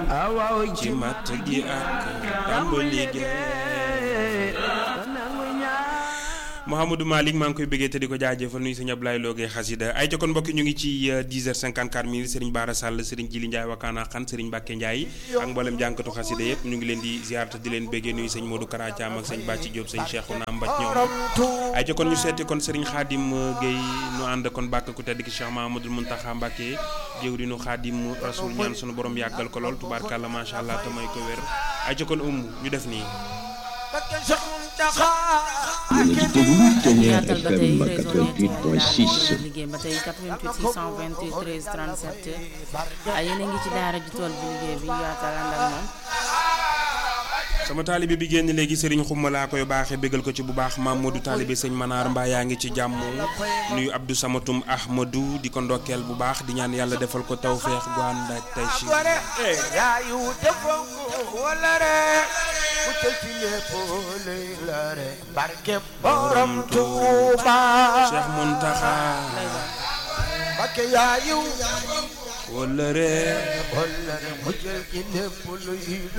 ci matt gi ak tàmbali gi Mouhamadou Malick maa ngi koy bëggee te di ko jaajëfal nuyu sëñ Ablaye Logé xasida ay jokkoon mbokki ñu ngi ci 10h54 minutes Serigne Bara Sall Serigne Jili Ndiaye Wakana Xan Serigne Mbacke Ndiaye ak mboolem jànkatu xasida yëpp ñu ngi leen di ziar te di leen bëggee nuyu sëñ Modou Kara Thiam ak sëñ Bàcci Diop sëñ Cheikhouna Mbacc ñoom ay jokkoon ñu seeti kon Serigne Khadim Gueye nu ànd kon bàkk ku tedd ki Cheikh Mahamadou Mountakha Mbacke jëwriñu Khadim Rasoul ñaan sunu borom yàggal ko lool tubaarkàlla macha allah te may ko wér ay jokkoon um ñu def nii yaatal ba tey réseau liggéey ba tey 88 628 13 37 ay yéen a ngi ci daara ji tool bi liggéey bi yaatal ànd ak moom sama taalibe bi génn léegi Serigne Xumma laa koy baaxee bégal ko ci bu baax Mamadou taalibe sëñ Manaar mbaa yaa ngi ci jàmm nuyu Abdou Samatum Ahmadou di ko ndokkeel bu baax di ñaan yàlla defal ko tawféex gu ànd ak tey ci borom Tuuba Cheikh Muntaxa Mbakke yaayu wala re wala mu jël ci lépp luy